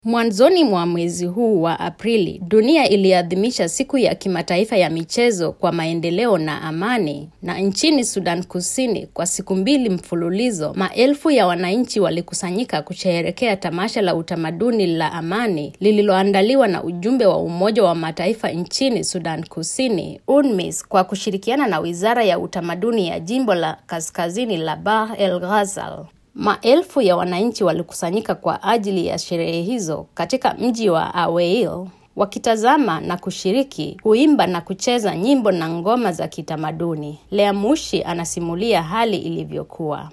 Mwanzoni mwa mwezi huu wa Aprili, dunia iliadhimisha siku ya kimataifa ya michezo kwa maendeleo na amani. Na nchini Sudan Kusini, kwa siku mbili mfululizo, maelfu ya wananchi walikusanyika kusherehekea tamasha la utamaduni la amani lililoandaliwa na ujumbe wa Umoja wa Mataifa nchini Sudan Kusini, UNMISS, kwa kushirikiana na Wizara ya Utamaduni ya Jimbo la Kaskazini la Bahr el Ghazal. Maelfu ya wananchi walikusanyika kwa ajili ya sherehe hizo katika mji wa Aweil wakitazama na kushiriki, kuimba na kucheza nyimbo na ngoma za kitamaduni. Lea Mushi anasimulia hali ilivyokuwa.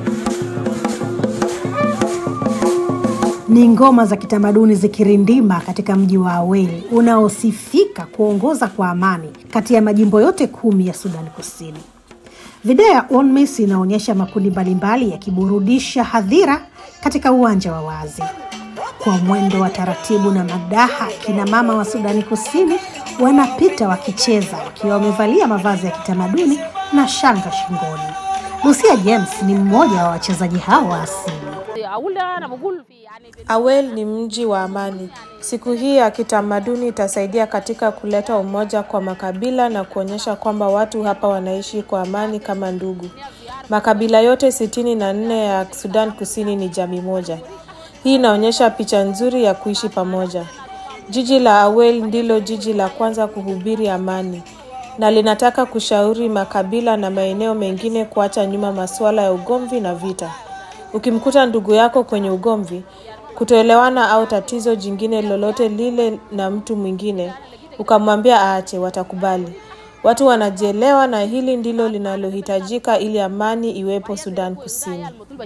Ni ngoma za kitamaduni zikirindima katika mji wa Aweil unaosifika kuongoza kwa amani kati ya majimbo yote kumi ya Sudan Kusini. Video ya UNMISS inaonyesha makundi mbalimbali yakiburudisha hadhira katika uwanja wa wazi kwa mwendo wa taratibu na madaha. Kina mama wa Sudani Kusini wanapita wakicheza wakiwa wamevalia mavazi ya kitamaduni na shanga shingoni. Lucia James ni mmoja wa wachezaji hao wa asili. Awel ni mji wa amani. Siku hii ya kitamaduni itasaidia katika kuleta umoja kwa makabila na kuonyesha kwamba watu hapa wanaishi kwa amani kama ndugu. Makabila yote sitini na nne ya Sudan Kusini ni jamii moja. Hii inaonyesha picha nzuri ya kuishi pamoja. Jiji la Awel ndilo jiji la kwanza kuhubiri amani na linataka kushauri makabila na maeneo mengine kuacha nyuma masuala ya ugomvi na vita. Ukimkuta ndugu yako kwenye ugomvi, kutoelewana au tatizo jingine lolote lile na mtu mwingine, ukamwambia aache, watakubali. Watu wanajielewa na hili ndilo linalohitajika ili amani iwepo Sudan Kusini.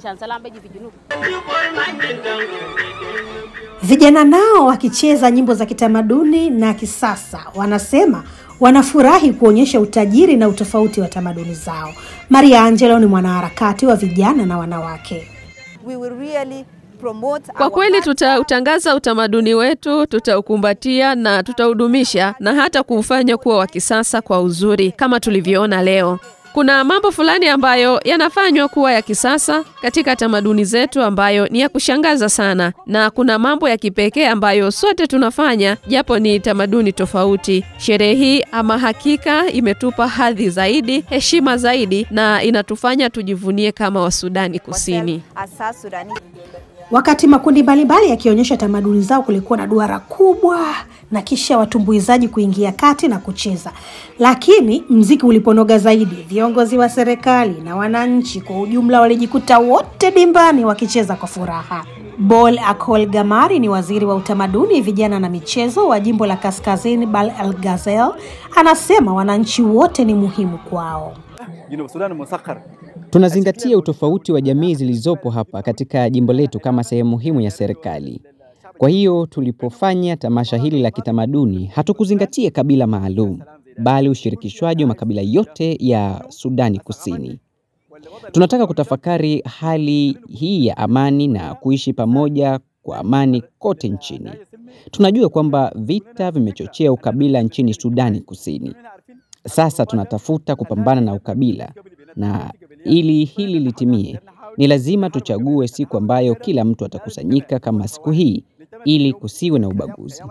Vijana nao wakicheza nyimbo za kitamaduni na kisasa, wanasema wanafurahi kuonyesha utajiri na utofauti wa tamaduni zao. Maria Angelo ni mwanaharakati wa vijana na wanawake. We will really promote Kwa our kweli tutautangaza utamaduni wetu, tutaukumbatia na tutaudumisha na hata kuufanya kuwa wa kisasa kwa uzuri kama tulivyoona leo. Kuna mambo fulani ambayo yanafanywa kuwa ya kisasa katika tamaduni zetu ambayo ni ya kushangaza sana, na kuna mambo ya kipekee ambayo sote tunafanya japo ni tamaduni tofauti. Sherehe hii ama hakika imetupa hadhi zaidi, heshima zaidi, na inatufanya tujivunie kama Wasudani Kusini. as South Sudanese. Wakati makundi mbalimbali yakionyesha tamaduni zao, kulikuwa na duara kubwa na kisha watumbuizaji kuingia kati na kucheza. Lakini mziki uliponoga zaidi, viongozi wa serikali na wananchi kwa ujumla walijikuta wote dimbani wakicheza kwa furaha. Bol Akol Gamari ni waziri wa utamaduni, vijana na michezo wa jimbo la Kaskazini Bal El Ghazel, anasema wananchi wote ni muhimu kwao. جنوب السودان مسخر Tunazingatia utofauti wa jamii zilizopo hapa katika jimbo letu kama sehemu muhimu ya serikali. Kwa hiyo tulipofanya tamasha hili la kitamaduni, hatukuzingatia kabila maalum, bali ushirikishwaji wa makabila yote ya Sudani Kusini. Tunataka kutafakari hali hii ya amani na kuishi pamoja kwa amani kote nchini. Tunajua kwamba vita vimechochea ukabila nchini Sudani Kusini. Sasa tunatafuta kupambana na ukabila, na ili hili litimie, ni lazima tuchague siku ambayo kila mtu atakusanyika kama siku hii, ili kusiwe na ubaguzi.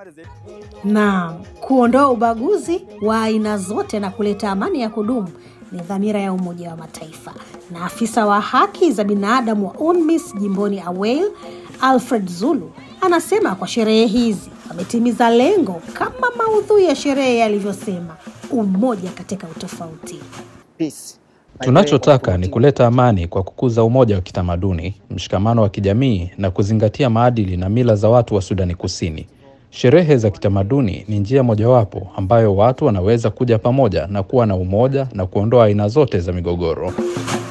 na kuondoa ubaguzi wa aina zote na kuleta amani ya kudumu ni dhamira ya Umoja wa Mataifa. Na afisa wa haki za binadamu wa UNMISS jimboni Aweil, Alfred Zulu, anasema kwa sherehe hizi wametimiza lengo kama maudhui ya sherehe yalivyosema, umoja katika utofauti. Tunachotaka ni kuleta amani kwa kukuza umoja wa kitamaduni, mshikamano wa kijamii na kuzingatia maadili na mila za watu wa Sudani Kusini. Sherehe za kitamaduni ni njia mojawapo ambayo watu wanaweza kuja pamoja na kuwa na umoja na kuondoa aina zote za migogoro.